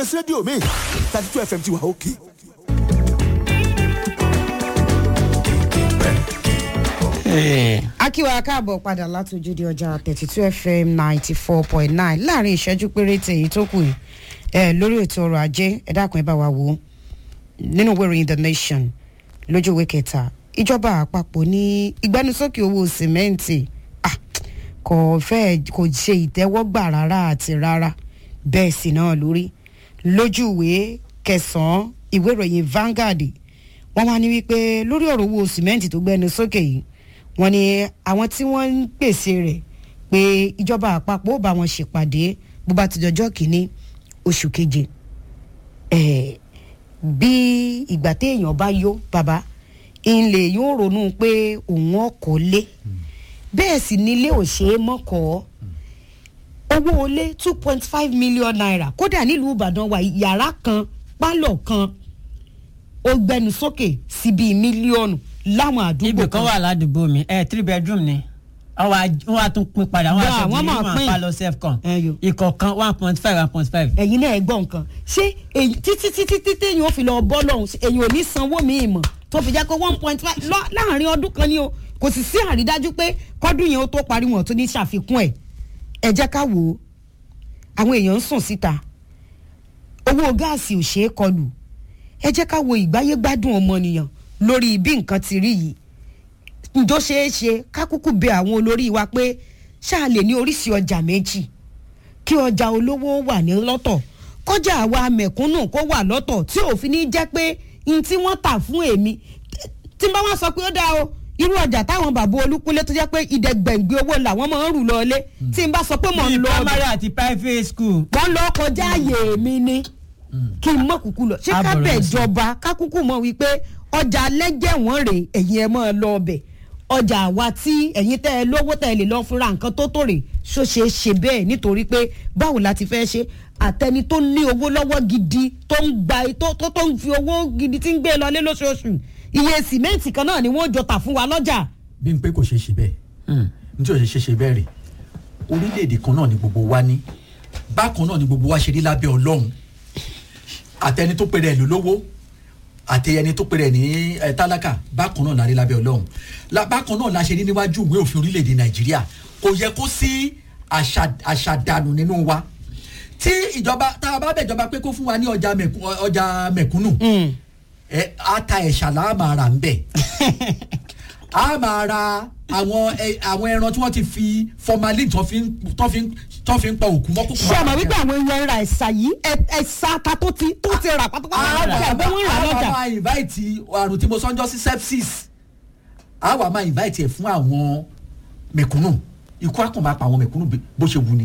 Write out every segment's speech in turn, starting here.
rédíò mi thirty two fm ti wà òkè. akíwa káàbọ̀ padà látòjúde ọjà thirty two fm ninety four point nine láàrin ìṣẹ́jú péréte èyí tó kù yìí ẹ lórí ètò ọrọ̀ ajé ẹ dákun ẹ bá wa wò ó nínú ìwé ìròyìn the nation lójú ìwé kẹta ìjọba àpapọ̀ ní ìgbẹnusókè owó sìmẹ́ǹtì ah, kò fẹ́ kò ṣe ìtẹ́wọ́gbà rárá àti rárá bẹ́ẹ̀ sì náà lórí lójú ìwé kẹsàn-án ìwé ìròyìn Vanguard wọ́n wá ní wípé lórí ọ̀rọ̀ owó sìmẹ́ǹtì tó gbẹnu sókè yìí wọ́n ní àwọn tí wọ́n ń pèsè rẹ̀ pé ìjọba àpapọ̀ ó bá wọn ṣèpàdé bó bá ti dọjọ́ kìíní oṣù keje Eh, bí ìgbà téèyàn bá yó bàbá ilé yóò ronú pé òun ọkọ̀ lé bẹ́ẹ̀ sì nílé ò ṣe é mọ́kọ̀ọ́ owó olé two point five million naira kódà nílùú ìbàdàn wa yàrá kan pálọ̀ kan ó gbẹnu sókè sí bíi mílíọ̀nù láwọn àdúgbò ibì kan wà ládùúgbò mi ẹ three bedroom ni wọ́n wá tún pín padà wọ́n Gbà, á sọ wọ́n di máa ìmọ̀ pín. àpálọ̀ self-con Ẹyọ. ìkọ̀ọ̀kan one point five one point five. ẹ̀yin náà ẹ gbọ́ nǹkan ṣé èyí títí títí títí èyàn ò fi lọ bọ́ lọ́hùn ṣé èyàn ò ní sanwó míì mọ̀ tó fi jẹ́ pé one point five láàrin ọdún kan ni o kò sì sí àrídájú pé kọ́dún yẹn ó tó parí wọn tó ní ṣàfikún ẹ̀ ẹ jẹ́ ká wò ó àwọn èèyàn ń sùn síta owó gáàsì ò ṣeé kọlù ẹ jẹ́ ká wo ìgbáyé gbádùn ọmọnìyàn lórí bí nǹkan ti rí yìí ǹjọ́ ṣeé ṣe ká kúkú bẹ àwọn olórí wa pé ṣáà lè ní oríṣi ọjà méjì kí ọjà olówó wà ní lọ́tọ̀ kọjá àwa mẹ̀kúnnù kó wà lọ́tọ̀ tí òfin ní jẹ́ pé n tí wọ́n tà fún èmi tí n bá wá sọ pé ó dáa o irú ọjà táwọn bàbá olúkúlé tó jẹ́ pé ìdẹ́gbẹ̀ngbẹ̀ owó làwọn máa ń rù lọ́ọ́lé tí n bá sọ pé mò ń bíi lọ primary àti private school. wọ́n lọ kọjá àyè mi ni kí n mọ̀ kúkú lọ ṣé ká Àbọ̀rọ̀ bẹ̀ lọ sí. jọba ká kúkú mọ̀ wípé ọjà lẹ́jẹ̀ wọ́n rè ẹ̀yin ẹ̀ máa lọ ọbẹ̀ ọjà àwa tí ẹ̀yin tẹ́ ẹ lówó tẹ́ ẹ lè lọ fúnra nǹkan tó tó rè ṣó ṣe é ṣe bẹ́ẹ̀ nítorí pé báwo la ti fẹ́ ṣe àtẹni tó ní owó lọ́wọ́ gidi tó ń gba tó tó tó ń fi owó gidi tí ń gbé lọlé lóṣooṣù iye sìmẹ́ǹtì kan náà ni wọ́n jọ tà fún wa lọ́jà bí n pé kò ṣeé ṣe bẹ́ẹ̀ nítorí ò ṣe ṣe bẹ́ẹ̀ rè orílẹ̀-èdè kan náà ni gbogbo wa ní bákan náà ni gbogbo wa ṣe rí lábẹ́ ọlọ́run àtẹni tó pèrè ẹ̀ lólówó àti ẹni tó pèrè ẹ̀ ní ẹ̀ tálákà bákan náà la rí lábẹ́ ọlọ́run La- bákan náà la ṣe rí níwájú ìwé òfin orílẹ̀-èdè nàìjíríà kò yẹ kó sí àṣà- àṣàdànù nínú wa tí ìjọba tá a bá bẹ̀ ìjọba pé kó fún wa ní ọjà mẹ̀kú- ọjà mẹ̀kúnnù ẹ ata ẹ̀ṣà la máa rà ń bẹ̀ a máa ra àwọn ẹ- àwọn ẹran tí wọ́n ti fi formalin tó fi ń tó fi ń tó fi ń pa òkú mọ́ kókó. ṣé ọmọ wípé àwọn èèyàn ra ẹ̀sà yìí ẹ̀- ẹ̀sà ta tó ti tó ti rà pátápátá lọ́jà ẹ̀gbọ́n wọn rà lọ́jà. a máa invite àrùn tí mo sọ́njọ́ sí sepsis a wà máa invite ẹ̀ fún àwọn mẹ̀kúnnù ikú àkàn máa pa àwọn mẹ̀kúnnù bí- bó ṣe wù ni.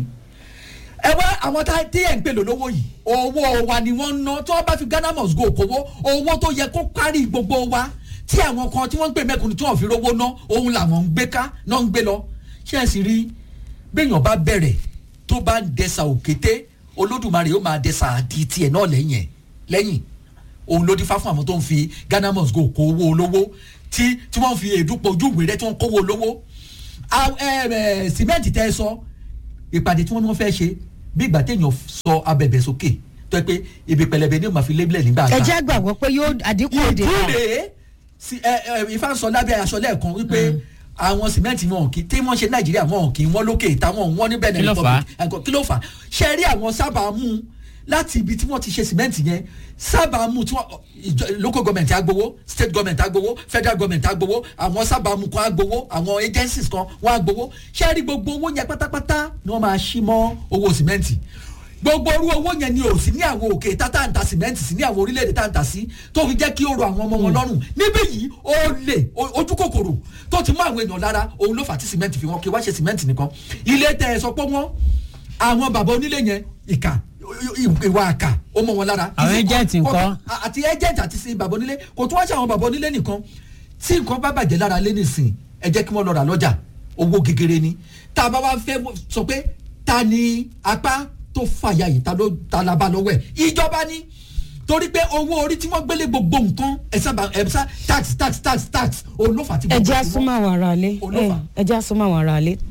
ẹ wá àwọn tá tí ẹ̀ ń pè lólówó yìí owó wa ni wọ́n ń ná tí wọ́n bá fi Ghana must go kówó owó tó yẹ kó kárí gbogbo wa tí àwọn kan tí wọ́n ń pè mẹ́kúnnù tí wọ́n fi rówó ná òun làwọn ń gbé ká náà ń gbé lọ ṣé ẹ sì rí béèyàn bá bẹ̀rẹ̀ tó bá ń dẹsà òkété olódùmarè yóò máa dẹsà àdì tiẹ̀ náà lẹ́yìn ẹ̀ lẹ́yìn òun ló dífá fún àwọn tó ń fi Ghana must go kó owó olówó tí tí wọ́n fi èédú pọ̀ ojú ìwé rẹ̀ tí wọ́n kówó olówó A- ẹ, ẹ, sìmẹ́ǹtì tẹ́ ẹ sọ ìpàdé tí wọ́n ní wọ́n fẹ́ ṣe bí ìgbà téèyàn sọ abẹ̀bẹ̀ sókè tó yẹ pé ibi pẹlẹbẹ ni ó máa fi lébílẹ̀ nígbà ẹ kan jẹ́ gbàgbọ́ pé yóò àdínkù òde náà. ìdúrè sí ẹ ẹ ifá ń sọ lábẹ́ aṣọ lẹ́ẹ̀kan wípé àwọn sìmẹ́ǹtì wọn kì í tí wọ́n ṣe nàìjíríà wọn kì í wọ́n lókè táwọn wọ́n ní Benin Kí ló fà á? Republic ẹ̀kọ́ kí ló fà á ṣe rí àwọn sábà mú un láti ibi tí wọ́n ti ṣe sìmẹ́ǹtì yẹn sábà mú tí wọ́n ìjọ- local government agbowó state government agbowó federal government agbowó àwọn sábà mú kan agbowó àwọn agencies kan wọ́n agbowó ṣe rí gbogbo owó yẹn pátápátá ni wọ́n máa ṣí mọ́ owó sìmẹ́ǹtì gbogbo orú owó yẹn ni ò sí ní àwọn òkè tátà ń ta sìmẹ́ǹtì sí ní àwọn orílẹ̀-èdè tá ń ta sí tó fi jẹ́ kí ó rọ àwọn ọmọ wọn lọ́rùn níbí yìí ó lè o- ojú kòkòrò tó ti mú àwọn èèyàn lára òun ló fà á tí sìmẹ́ǹtì fi wọ́n kí wá ṣe sìmẹ́ǹtì nìkan ilé tẹ ẹ sọ pé wọ́n àwọn bàbá onílé yẹn ìkà i- i- ìwà àkà ó mọ wọn lára. Àwọn Ìsìn- agent kò- ńkọ́? kò- àti agent àti sí bàbá onílé kò tún wá ṣe àwọn bàbá onílé nìkan tí nǹkan bá bàjẹ́ lára lé nìsín ẹ jẹ́ kí wọ́n lọ rà lọ́jà owó gegere ni tá a bá wá fẹ́ sọ pé ta ni apá tó fàyà yìí ta ló ta la bá lọ́wọ́ ẹ̀ ìjọba ni torí pé owó orí tí wọ́n gbélé gbogbo nǹkan ẹ̀ sábà ẹ̀ sá tax tax tax tax òun ló fà á tí ẹ gbogbo jẹ́ ẹ̀ ti wọ́n. àsúnmọ́ àwọn ará ilé Olófà. ẹ jẹ́ àsúnmọ́ àwọn ará ilé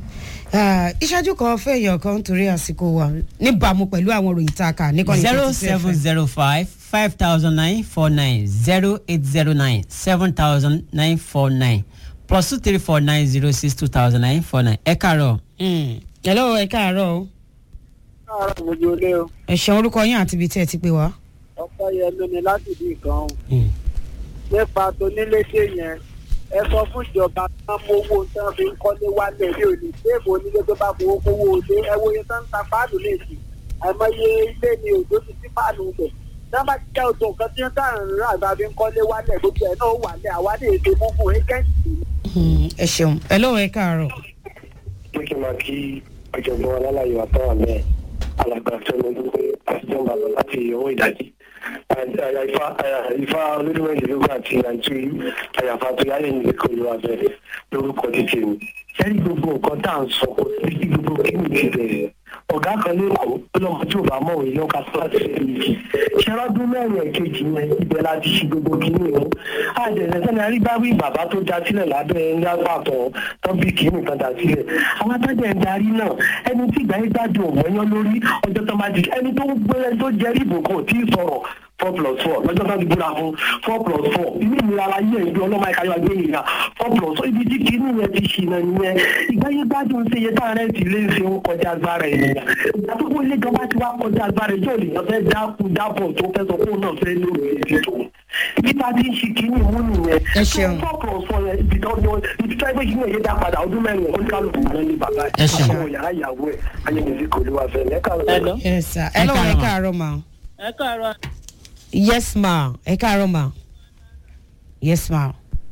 Ah, ìṣáájú kan fẹ́ èèyàn kan torí àsìkò wa níbàámu pẹ̀lú àwọn òròyìn tá a kà níkànnì zero 32 seven FM. zero five five thousand nine four nine zero eight zero nine seven thousand nine four nine plus two three four nine zero six two thousand nine four nine ẹ kàárọ̀. Mm. hello ẹ káàárọ̀ o káàárọ̀ mojú olé o ẹ ṣeun orúkọ yín àti ibi tí ẹ ti pè wá. ọpẹ́ yẹn ló ní láti bí nǹkan o nípa toníléṣe yẹn ẹ sọ fún ìjọba tán mówó tán fi ń kọ́lé wálẹ̀ ní òní téèmù onílé tó bá fowó kówó olé ẹ wo iye tán ń ta páànù léèsì àìmọye ilé ni òjò ti sí páànù bẹ̀ tán bá jẹ́ òtò nǹkan tí wọ́n tà ń rà bá fi ń kọ́lé wálẹ̀ gbogbo ẹ̀ náà wà lẹ̀ àwa lè ṣe mú fún ẹgẹ́ǹtì Mm, ẹ ṣeun hello ẹ káàárọ̀. pé kí n máa kí ọ̀jọ̀gbọ́n alálàyé wa tán wà mẹ́ẹ̀ alàgbà fẹ́mi wípé àtijọ́ máa lọ láti ọwọ́ ìdájí àyà ifá àyà ifá olódùmọ̀ ìdílógún àti àìtú àyàfà tó yáyẹ ní ìlẹ́kọ̀ọ́ ìlú abẹ́rẹ́ lórúkọ títì mi. sẹ́rí gbogbo nǹkan tá à ń sọ kò sí sí gbogbo kí ni ti bẹ̀rẹ̀ ọ̀gá kan lẹ́kọ̀ọ́ ó lọ́mọ tí ò bá mọ̀ òye lọ́ka tó láti ṣe méjì ṣẹ́rọ́dún mẹ́rin ẹ̀kejì yẹn ibẹ̀ láti ṣe gbogbo kíní o àjẹsẹ̀ sẹ́ni arígbáwí bàbá tó já sílẹ̀ lábẹ́ ńlá pàtó tó bí kíní kan dá sílẹ̀ àwọn atájẹ́ ń darí náà ẹni tí ìgbà yẹn gbádùn òmọ́yán lórí ọjọ́ tó máa di ẹni tó ń gbé tó jẹ́rí ìbò kan ò tí ì sọ̀rọ̀ four plus four lọ́jọ́ tó ti búra fún four plus four ilé ìnira ara yẹ̀ ìgbé ọlọ́mọ ẹ̀ka yóò gbé ìnira four plus four ibi tí kìíní yẹn ti ṣìnà nìyẹn ìgbà yẹn gbádùn ṣe iye táwọn rẹ̀ ti lé ṣe ń kọjá agbára ènìyàn ìgbà tó kó ilé ìjọba ti wá kọjá agbára ìjọ ènìyàn fẹ́ dákú dábọ̀ tó fẹ́ sọ fún òun náà fẹ́ lórí èdè tó ibi tá a ti ń ṣe kìíní mú nìyẹn Ẹ ṣeun. four plus four yẹn ibi tó ibi tó ẹgbẹ́ yìí yẹn dá padà ọdún mẹ́rin oníkálukú náà ní bàbá Ẹ ṣeun. àwọn yàrá ìyàwó ẹ̀ ayẹyẹ kò lè wá fẹ́ lẹ́ka Hello. yes sir hello ẹ káàárọ̀. káàárọ̀ ma. ẹ káàárọ̀ yes ma ẹ káàárọ̀ ma. yes ma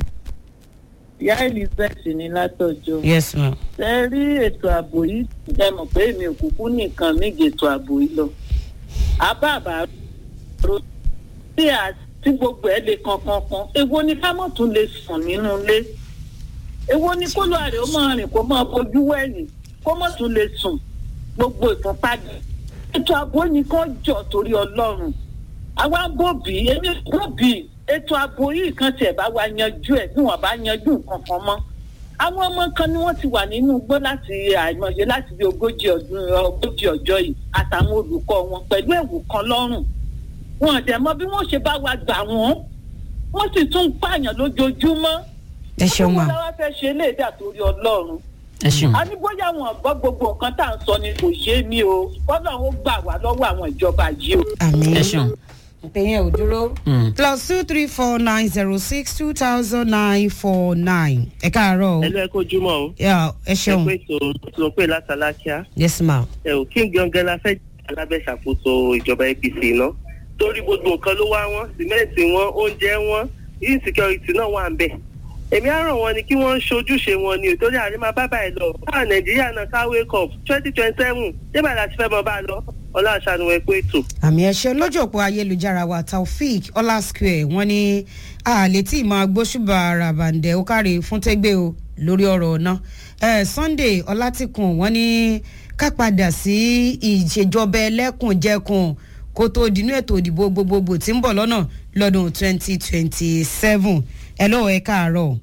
ìyá elizabeth ní látọjọ́ yes ma. ṣe rí ètò ààbò yìí ẹ mọ̀ pé èmi ò kúkú nìkan méje ètò ààbò yìí lọ. àbábà ro tí a tí gbogbo ẹ lè kankan kan èwo ni ká mọ̀ tún lè sùn nínú ilé èwo ni kó lọ àrè ó máa rìn kó máa fojú wẹ̀yìn kó mọ̀ tún lè sùn gbogbo ìfúnpádì. ètò ààbò ni kò jọ torí ọlọ́run àwa bòbí èmi bòbí ètò ààbò yìí kan tiẹ̀ bá wa yanjú ẹ̀ bí wọ́n bá yanjú nǹkan kan mọ́ àwọn ọmọ kan ni wọ́n ti wà nínú igbó láti àìmọye láti bí ogójì ọdún ogójì ọjọ́ yìí àtàwọn olùkọ́ wọn pẹ̀lú ẹ̀wù kan lọ́rùn wọn ò dẹ̀ mọ bí wọ́n ṣe bá wa gbà wọ́n wọ́n sì tún ń pààyàn lójoojúmọ́ ẹ ṣeun ma. wọ́n lọ́wọ́ fẹ́ ṣe eléyìí torí ọlọ́run ẹ ṣeun. a ní bóyá wọn gbọ́ gbogbo nǹkan tá à ń sọ ni kò yé mi o ọlọ́run ó gbà wá lọ́wọ́ àwọn ìjọba yìí o. àmì. ẹ ṣeun. pé yẹn ò dúró. Mm. plus two three four nine zero six two thousand nine four nine ẹ káàárọ̀ o. ẹlú ẹ kojúmọ́ o Yeah, ẹ ẹ ṣeun pé tó tó pé látàlákíá yes ma. ẹ ò kí n gangan la fẹ́ alábẹ́sàkóso ìjọba apc náà torí gbogbo nǹkan ló wá wọn sìmẹ́ǹtì wọn oúnjẹ wọn insecurity náà wà ń bẹ̀ èmi á ràn wọn ni kí wọ́n ṣojúṣe wọn ni òtórí àrí máa bá báyìí lọ báwa nàìjíríà náà ká wake up twenty twenty seven débà láti fẹ́ mọ bá a lọ ọlá àṣàánú ẹ pé ètò. àmì ẹ̀ṣẹ̀ lójú òpó ayélujára wa taofik ọlá square wọ́n ní a lè tí ì máa gbóṣùbà ràbàǹdẹ̀ ó káre fún tẹ́gbẹ́ o lórí ọ̀rọ̀ ọ̀nà Eh, sunday ọlátìkùn wọ́n ní ká padà sí ìṣèjọba ẹlẹ́kùnjẹkùn kó tó dínú ètò ìdìbò gbogbogbò tí ń bọ̀ lọ́nà lọ́dún twenty twenty seven ẹ lọ́wọ́ ẹ káàárọ̀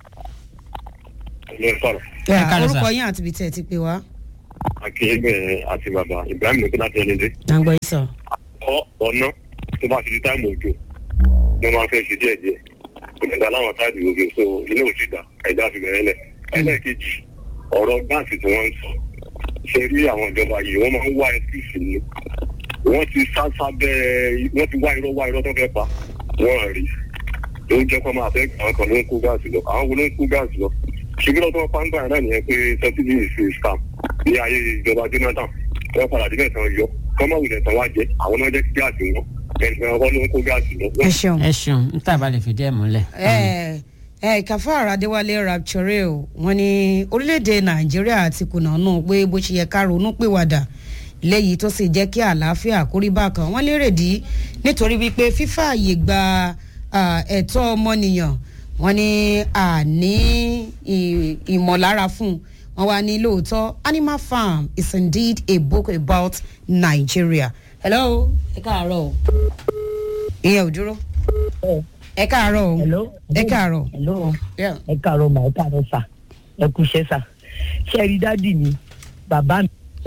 ilé sọ̀rọ̀ Yeah, káàárọ̀ sà. orúkọ yín àti ibi tẹ́ ẹ ti pè wá. akínyẹ̀gbẹ̀ àti bàbá ibrahim lókè láti ẹni dé. àgbọ̀ yìí sọ. ọ ọ̀nà tó bá ti di táìmù òjò mo máa fẹ́ ṣe díẹ̀ díẹ̀ kò lè dá láwọn táìmù òjò so ilé òsì dá ẹ̀dá fi bẹ̀rẹ̀ lẹ̀ ẹlẹ́ẹ̀kejì ọ̀rọ̀ gáàsì tí wọ́n ń sọ ṣe rí àwọn ìjọba yìí wọ́n máa ń wá ẹkùsì ni wọ́n ti sá sábẹ́ wọ́n ti wá irọ́ wá irọ́ tó fẹ́ pa wọ́n rí ló ń jẹ́ kó máa fẹ́ àwọn kan ló ń kó gáàsì lọ àwọn wo ló ń kó gáàsì lọ ṣùgbọ́n tó wọ́n pa ń gbà náà nìyẹn pé subsidy is a scam ní ayé ìjọba jonathan wọ́n padà débẹ̀ tán yọ kọ́mọ̀ wulẹ̀ tán wá jẹ àwọn náà jẹ́ kí gáàsì wọn ẹnìkan ọkọ ló ń kó gáàsì lọ. ẹ ṣeun. ẹ ṣeun n tàbá lè fìdí ẹ múlẹ̀. ẹ ẹ kàfáàrà adéwálé rapture o wọn ní orílẹ̀-èdè nàìjíríà ti kùnà náà pé bó ṣe yẹ ká ronú pìwàdà léyìí tó sì jẹ́ kí àlàáfíà kórí bákan wọ́n lérè dí nítorí wípé fífààyè gba ah, ẹ̀tọ́ ọmọnìyàn wọ́n ní àní ì- ìmọ̀lára fún wọn wá ní lóòótọ́ animal farm is indeed a book about nigeria. hello ẹ káàárọ̀ o ìyẹn ò dúró ẹ káàárọ̀ o hello ẹ káàárọ̀ hello Yeah. ẹ káàárọ̀ mà ẹ káàárọ̀ sà ẹ kú iṣẹ́ sà ṣẹ́rí dádì mi bàbá mi.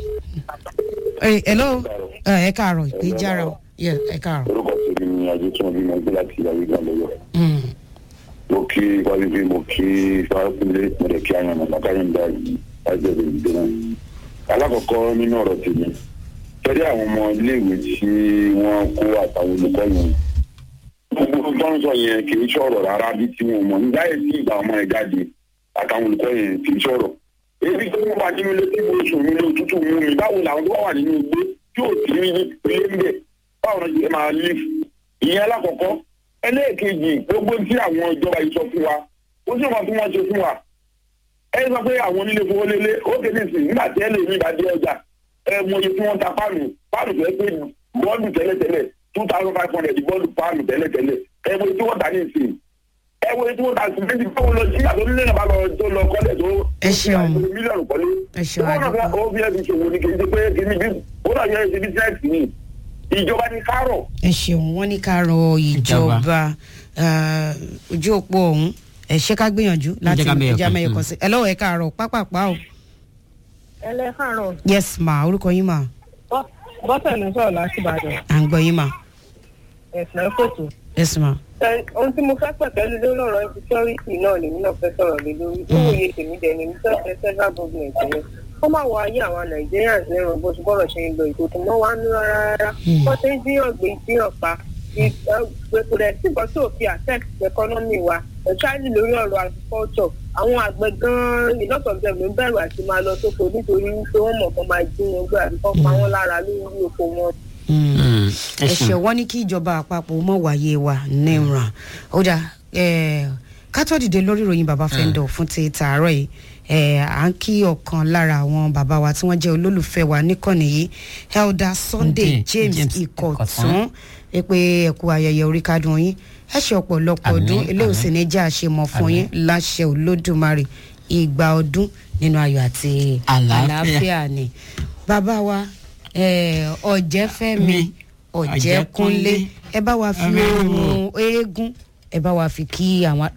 Ẹ hello ẹ ẹ káàárọ̀ ìpè jára o Yeah, ẹ káàárọ̀. orúkọ tèmi ni ajé tí wọn bí mo gbé láti ìyàwó ìgbà lọyọ Mm. mo kí wálébí mo kí fáwọsílẹ mo lè kí àyàn mọ káyọǹda yìí lájọ lè gbé náà alákọ̀ọ́kọ́ nínú ọ̀rọ̀ tèmi tẹ́lẹ̀ àwọn ọmọ iléèwé tí wọ́n kó àtàwọn olùkọ́ yẹn gbogbo tó ń sọ yẹn kì í sọ̀rọ̀ rárá bí tí wọn mọ̀ nígbà yẹn tí ìgbà ọmọ ẹ̀ jáde àtàwọn olùkọ́ yẹn kì í sọ̀rọ̀ èyí tó ń bá nínú ilé tí mo sùn nínú òtútù mú mi báwo làwọn tó wà nínú igbó tí ò sí ní ilé ń bẹ̀ báwo ni ṣe máa lé ìyẹn alákọ̀ọ́kọ́ ẹlẹ́ẹ̀kejì gbogbo tí àwọn ìjọba yìí sọ fún wa ó sì mọ̀ tí wọ́n ṣe fún wa ẹ sọ pé àwọn onílé fowólélé ó kéde sí nígbà tí ẹ lè ní ìbàdí ọjà ẹ mọ iye tí wọ́n ta páànù páànù tó ẹ pé bọ́ọ̀lù tẹ́lẹ̀tẹ́lẹ̀ two thousand five hundred bọ́ọ̀lù páànù tẹ́lẹ̀tẹ́lẹ̀ ẹ mọ iye tí wọ́n ta ní ìsìn ẹ mọ iye tí wọ́n ta sí méjì báwo lọ sí àtọ́ nílé náà bá lọ tó lọ kọ́lẹ̀ tó Ẹ ṣeun. mílíọ̀nù kọ́lé Ẹ ṣeun, ó náà àdúgbò. ó fi ẹ fi ṣòwò ní kì í ṣe pé kì í ní bí ó náà yẹ ẹ ṣe bísíǹsì ni ìjọba ní kárọ̀ ẹ ṣeun wọn ní ká rọ ìjọba eh, ojú òpó ọhún ẹ ṣe ká gbìyànjú láti ká mẹ́yọ̀ ìjà kan, mẹyọ mm. kan sí ẹ lọ́wọ́ ẹ káàárọ̀ pápápá o ẹlẹ́kàrán yes ma orúkọ yín ma bọ́sẹ̀ ló sọ̀rọ̀ láti ìbàdàn à ń gbọ́ yín ma ẹ̀sìn ẹ̀kọ́tù. yes ma ohun tí mo fẹ́ pẹ̀tẹ́lú lórí ọ̀rọ̀ insecurity náà lèmi náà fẹ́ sọ̀rọ̀ lé lórí tó òye tèmi dẹ̀ ni mo fẹ́ fẹ́ federal government yẹn kó má wọ ayé àwọn nigerians lẹ́rùn bó ṣe bọ́rọ̀ ṣe ń lọ ètò tó mọ́ wá ń rárá rárá wọ́n ti ń jíyàn gbé jíyàn pa kò dẹ̀ sí nǹkan tí ò fi affect economy wa especially lórí ọ̀rọ̀ agriculture àwọn àgbẹ̀ gan-an a lot of them ló ń bẹ̀rù àti máa lọ sóko nítorí wípé wọ́n mọ̀ kán máa jí wọn gbé àbí kán pa wọ́n lára lórí oko wọn Mm, ẹ ẹ ṣeun. ṣe wọn ní kí ìjọba àpapọ̀ mọ̀ wáyé wa níran ó dà ká tó dìde lórí ìròyìn bàbá fẹ́ńdọ̀ fún ti tààrọ̀ yìí eh, à ń kí ọ̀kan lára àwọn bàbá wa tí wọ́n jẹ́ olólùfẹ́ wa níkànnì yìí elder sunday Sunday james James ikọ̀tún ẹ pé ẹ kú ayẹyẹ orí kádùn yín ẹ ṣe ọ̀pọ̀lọpọ̀ Àmín, ọdún eléyìí sì ní jẹ́ àṣemọ̀ fún yín láṣẹ olódùmarè ìgbà ọdún nínú ayọ̀ àti Àlàáfíà. àlàáfíà ni bàbá wa eh, ọ̀jẹ̀fẹ́mi Mi, ọ̀jẹ̀kúnlé Ọ̀jẹ̀kúnlé. ẹ bá wa fi Àmín. ohun eégún ẹ bá wa fi kí àwọn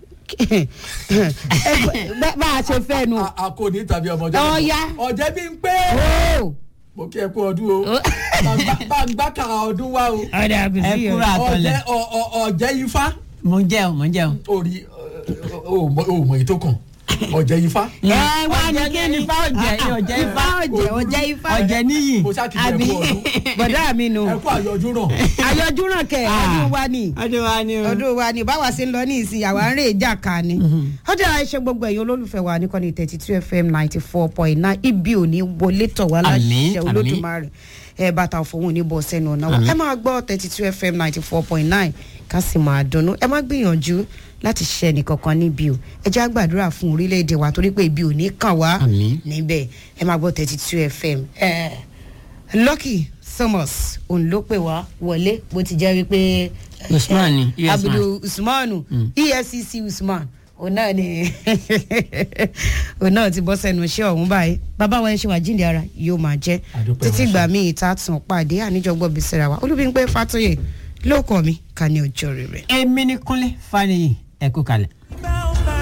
ẹ bá- bá a ṣe fẹ́ nu a a kò ní tàbí ọmọ ọjọ́ Ọ̀ya. ọ̀jẹ̀ bí ń pé ó mo kí ẹ kú ọdún o Bá ń gbá- bá ń gbá kàrà ọdún wá o ọ̀dà ẹ àbùsí kúrò àtọlẹ ọ̀jẹ̀ ọ̀- ọ̀- ọ̀jẹ̀ ifá mo ń jẹun mo ń jẹun. orí o mọ èyí tó kàn ọ̀jẹ̀ ifá ẹ wá ní kí ni ifá ọjẹ ọjẹ ifá ọ̀jẹ̀ ọ̀jẹ̀ ifá ọjẹ níyì. mo ṣáà kì í ẹ kú ọdún bọ́dà mi nù ẹ kú àyọjú náà àyọjúràn kẹ ọdún wa ni ọdún wa ni o. ọdún wa ni báwa ṣe ń lọ ní ìsìn àwa ń rè ìjà ká ni ọjà ẹṣẹ gbogbo ẹ̀yin olólùfẹ́ wa nìkan thirty two fm ninety four point nine ibi ò ní wọlé tọ̀ wá Àmín, láṣẹ àmín. olódùmarè ẹ bàtà òfòwò ní bọ̀ sẹ́nu ọ̀nà wa Àmín. ẹ máa gbọ́ thirty two fm ninety four point nine ká sì máa dunnú ẹ má gbìyànjú láti ṣe ẹnìkankan níbi o ẹ jẹ́ àgbàdúrà fún orílẹ̀-èdè wa torí pé ibi ò ní kàn wá Àmín. níbẹ̀ ẹ máa gbọ́ thirty two fm ẹ lucky thomas òun ló pè wá wọlé bó ti jẹ́ wípé Usman ni, yes, abudu usmanu efcc usman òun náà ni òun náà ti bọ́ sẹ́nu iṣẹ́ ọ̀hún báyìí bàbá wa ẹ ṣe wà jíǹde ara yóò máa jẹ́ Àdúpẹ́ títí wọn gbà ṣe. míì tá a tún pàdé àníjọgbọ́ bí sẹ́ra wa olúbíńpé fàtóyè lóòkọ̀ mi ká ní ọjọ́ rere. èmi ni kúnlé faniyi ẹ kú kalẹ̀.